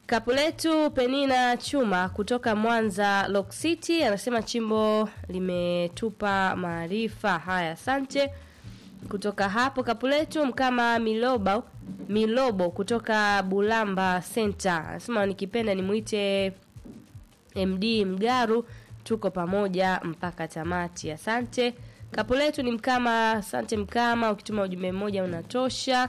Kapu letu Penina Chuma kutoka Mwanza Lock City anasema chimbo limetupa maarifa. Haya, asante. Kutoka hapo kapu letu Mkama Milobo Milobo kutoka Bulamba Center anasema nikipenda nimuite MD Mgaru, tuko pamoja mpaka tamati. Asante. Kapu letu ni Mkama. Asante Mkama, ukituma ujumbe mmoja unatosha.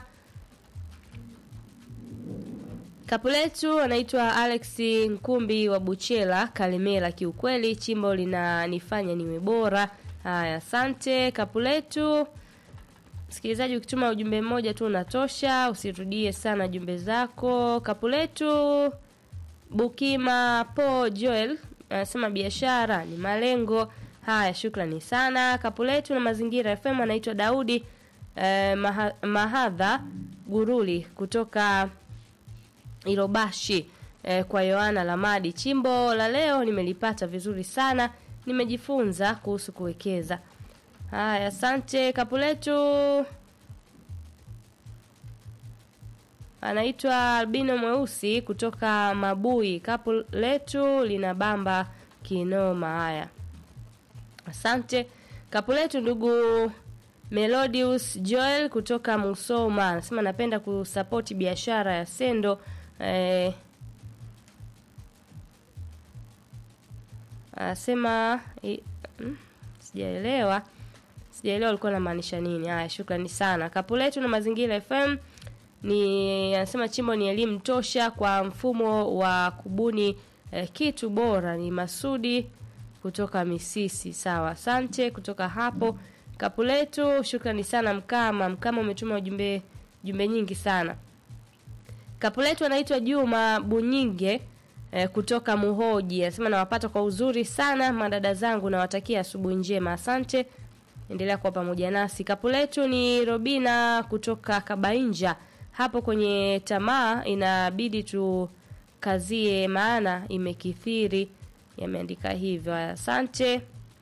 Kapu letu anaitwa Alex Nkumbi wa Buchela Kalemela. Kiukweli chimbo linanifanya niwe bora. Haya, asante. Kapu letu msikilizaji, ukituma ujumbe mmoja tu unatosha, usirudie sana jumbe zako. Kapu letu Bukima Po Joel anasema biashara ni malengo. Haya, shukrani sana. Kapu letu na mazingira FM anaitwa Daudi eh, maha, Mahadha Guruli kutoka Irobashi eh, kwa Yohana Lamadi. Chimbo la leo nimelipata vizuri sana, nimejifunza kuhusu kuwekeza. Haya, asante. Kapu letu anaitwa Albino Mweusi kutoka Mabui. Kapu letu lina bamba kinoma. Haya, asante. Kapu letu ndugu Melodius Joel kutoka Musoma anasema napenda kusapoti biashara ya Sendo eh, anasema eh, mm, sijaelewa sijaelewa alikuwa anamaanisha nini. Haya, shukrani sana. Kapu letu na mazingira FM ni anasema chimbo ni elimu tosha kwa mfumo wa kubuni eh, kitu bora. Ni Masudi kutoka Misisi. Sawa, asante. Kutoka hapo kapu letu, shukrani sana Mkama. Mkama umetuma ujumbe jumbe nyingi sana. Kapu letu anaitwa Juma Bunyinge eh, kutoka Muhoji anasema nawapata kwa uzuri sana madada zangu, nawatakia asubuhi njema. Asante, endelea kuwa pamoja nasi. Kapu letu ni Robina kutoka Kabainja. Hapo kwenye tamaa inabidi tukazie, maana imekithiri. Yameandika hivyo. Asante.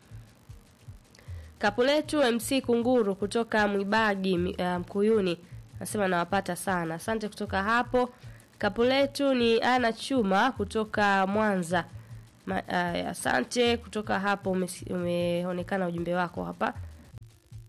Kapu letu MC Kunguru kutoka Mwibagi Mkuyuni um, nasema nawapata sana. Asante kutoka hapo. Kapu letu ni Ana Chuma kutoka Mwanza. Ma, uh, asante kutoka hapo umeonekana ujumbe wako hapa.